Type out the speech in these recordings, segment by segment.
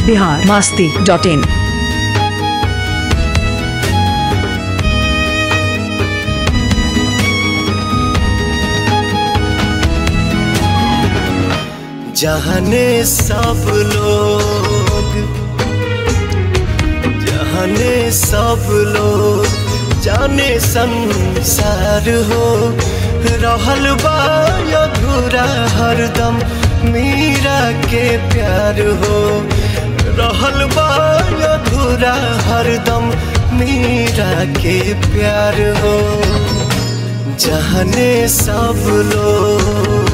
Bihar Masti dot in जहने सब लोग जहने सब लोग जाने संसार हो रहल बा अधूरा हरदम मीरा के प्यार हो रहल बा अधूरा हरदम मीरा के प्यार हो जहने सब लोग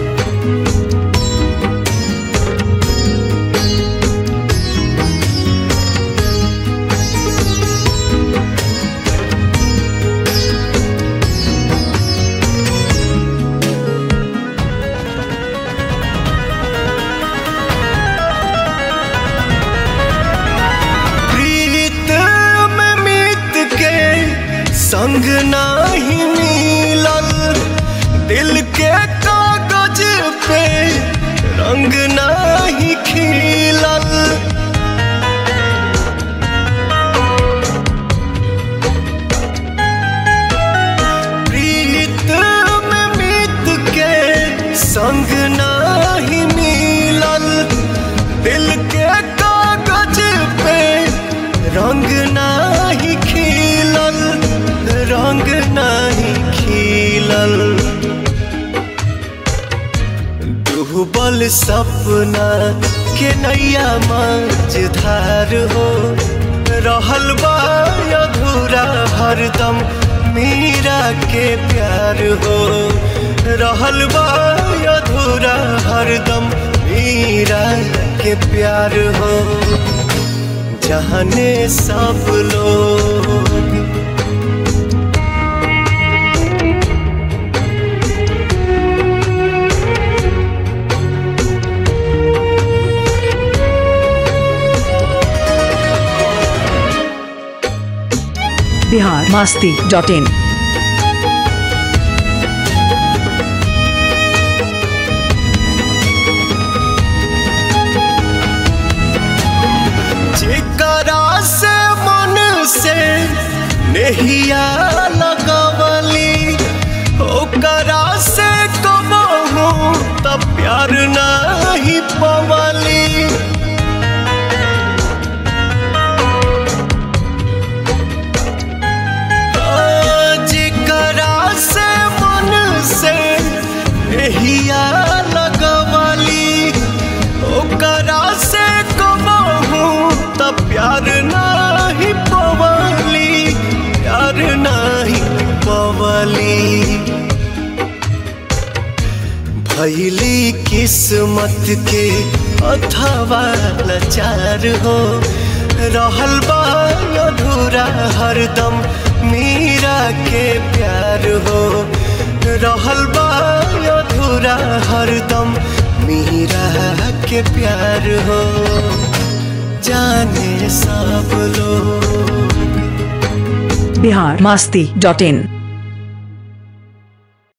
प्रीत में मीत के संग नाही मिलल दिल के कागज पे रंग नाही खिलल प्रीत में मीत के संग नाही मिलल दिल के कागज पे रंग नाही खिलल रंग नाही खिलल डूबल सपना के नैया मझधार हो रहल बा अधूरा हरदम मीरा के प्यार हो रहल बा अधूरा हरदम मीरा के प्यार हो जहने सब लोग बिहार मास्ती डॉट इन जेकरा से मन से नहिया लगवली ओकरा से कबहू त प्यार नहीं पवली जेकरा से मन से नहिया लगवली ओकरा से कबहू त प्यार नाही पवली प्यार नाही पवली भैली किस्मत के अथवा लाचार हो रहल बा अधूरा हरदम मीरा के प्यार हो रहल बा अधूरा हरदम मीरा के प्यार हो जाने सब लोग बिहार मास्ती डॉट इन